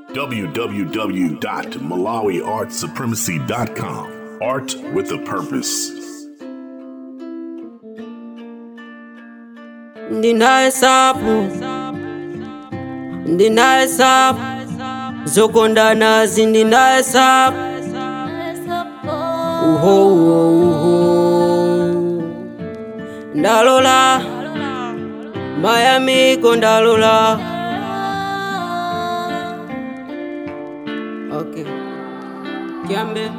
www.malawiartsupremacy.com. Art with a purpose. ndinahesabu ndinahesabu zokondana zindinahesabu uho uho uho ndalola mayamiko ndalola okay kyambe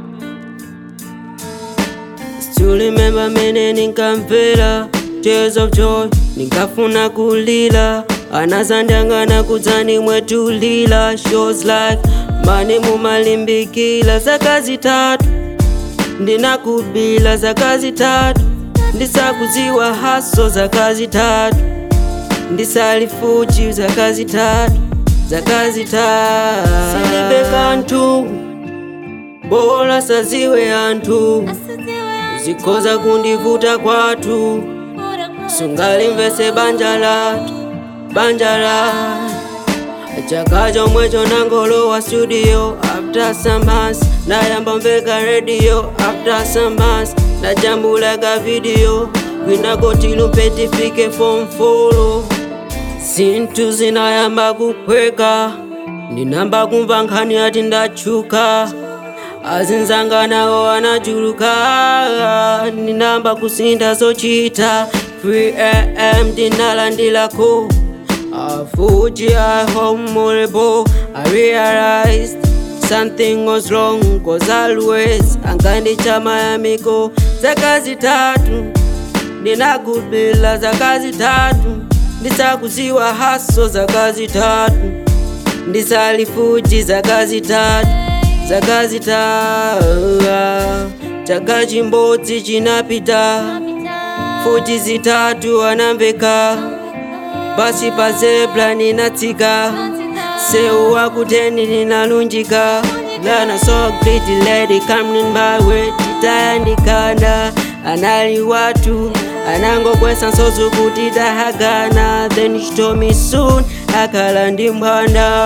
Still remember mene ninkamvera Tears of joy ninkafuna kulila anazandangana kudzani mwetulila shows like mane mumalimbikila zaka zitatu ndinakubila zaka zitatu ndisakuziwa haso zaka zitatu ndisalifuji zaka zitatu zaka zitatu silibe kantu bola saziwe anthu zikhoza kundivuta kwathu sungalimvese banja lathu banja lathu chaka chomwecho nangolowa studio after some months nayamba mveka radio after some months najambulaka video kwinakotilupe tifike form folo zinthu zinayamba kuphweka ndinamba kumva nkhani ati ndachuka azinzanganawo anachuluka ndinamba kusinda zochita 3am ndinalandilako afuji i honorable i realized something was wrong cause always angandichamayamiko zaka zitatu ndinakubila zaka zitatu ndisakuziwa haso zaka zitatu ndisalifuji zaka zitatu zaka zitatu chaka chimbodzi chinapita futi zitatu anamveka pasi pa zebra ninatsika seu wakuteni ninalunjika lana so pretty lady coming by way titayandikana anali watu anangokwesa nsozo kuti tahagana then she told me soon akhala ndi mphwanda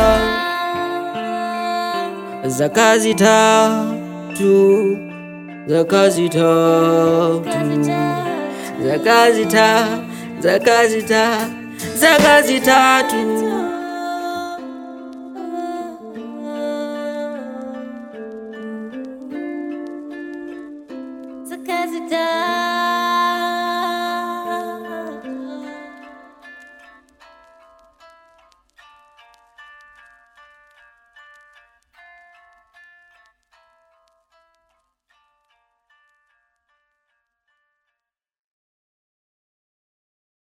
zaka zitatu zaka zitatu zaka zitatu zaka zitatu zaka zitatu